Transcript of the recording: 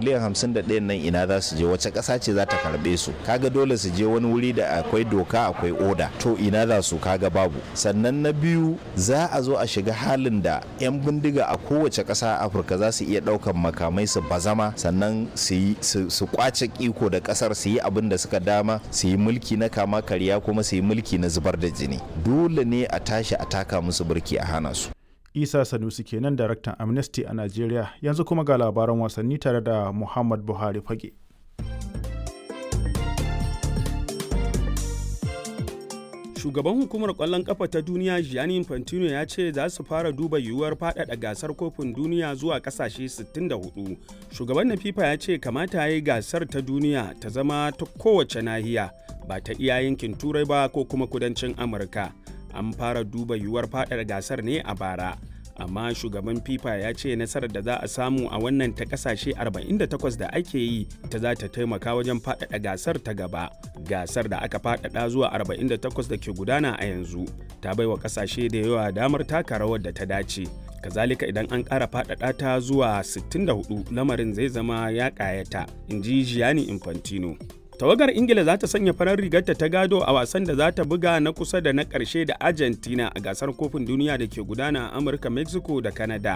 miliyan hamsin da ɗayan nan ina za su je wace ƙasa ce za ta karɓe su kaga dole su je wani wuri da akwai doka akwai oda to ina za su kaga babu sannan na biyu za a zo a shiga halin da 'yan bindiga a kowace ƙasa a afirka za su iya ɗaukan makamai su bazama sannan su kwace iko da ƙasar su yi abin da suka dama su yi mulki na kama karya kuma su yi mulki na zubar da jini dole ne a tashi a taka musu birki a hana su isa sanusi kenan daraktan amnesty a najeriya yanzu kuma ga labaran wasanni tare da muhammad buhari fage shugaban hukumar kwallon kafa ta duniya gianni infantino ya ce za su fara duba yiwuwar faɗaɗa gasar kofin duniya zuwa ƙasashe 64 shugaban na fifa ya ce kamata ya yi gasar ta duniya ta zama ta kowace nahiya ba ta iya yankin turai ba ko kuma kudancin amurka an fara duba yiwuwar faɗaɗa gasar ne a bara amma shugaban fifa ya ce nasarar da za a samu a wannan ta kasashe 48 da ake yi ta za ta taimaka wajen faɗaɗa gasar ta gaba gasar da aka faɗaɗa zuwa 48 da ke gudana a yanzu ta baiwa kasashe da yawa damar taka rawar da ta dace kazalika idan an ƙara faɗaɗa ta zuwa 64 lamarin zai zama ya ƙayata in ji gianni infantino tawagar ingila za ta sanya farar rigarta ta gado a wasan da za ta buga na kusa da na ƙarshe da argentina a gasar kofin duniya da ke gudana a amurka mexico da canada